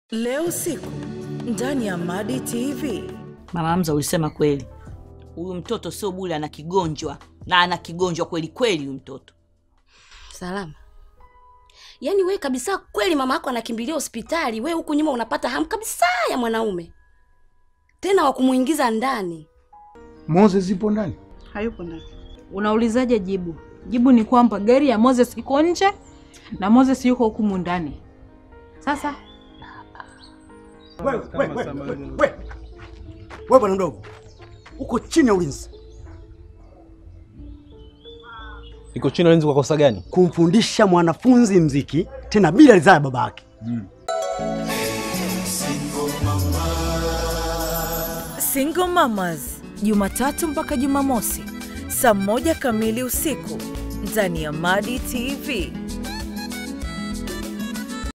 Leo usiku ndani ya Madi TV. Mama Hamza, ulisema kweli, huyu mtoto sio bule, ana kigonjwa na ana kigonjwa kweli kweli. Huyu mtoto Salama. Yaani we kabisa kweli mama yako anakimbilia hospitali, we huku nyuma unapata hamu kabisa ya mwanaume tena wa kumuingiza ndani. Moses zipo ndani? Hayupo ndani. Unaulizaje jibu? Jibu ni kwamba gari ya Moses iko nje na Moses yuko hukumu ndani. Sasa Wewe wewe wewe wewe. Wewe bwana mdogo. Uko chini ya ulinzi. Iko chini ya ulinzi kwa kosa gani? Kumfundisha mwanafunzi mziki tena bila ridhaa ya baba yake. Single Mamas, Jumatatu mpaka Jumamosi saa moja kamili usiku ndani ya Madi TV.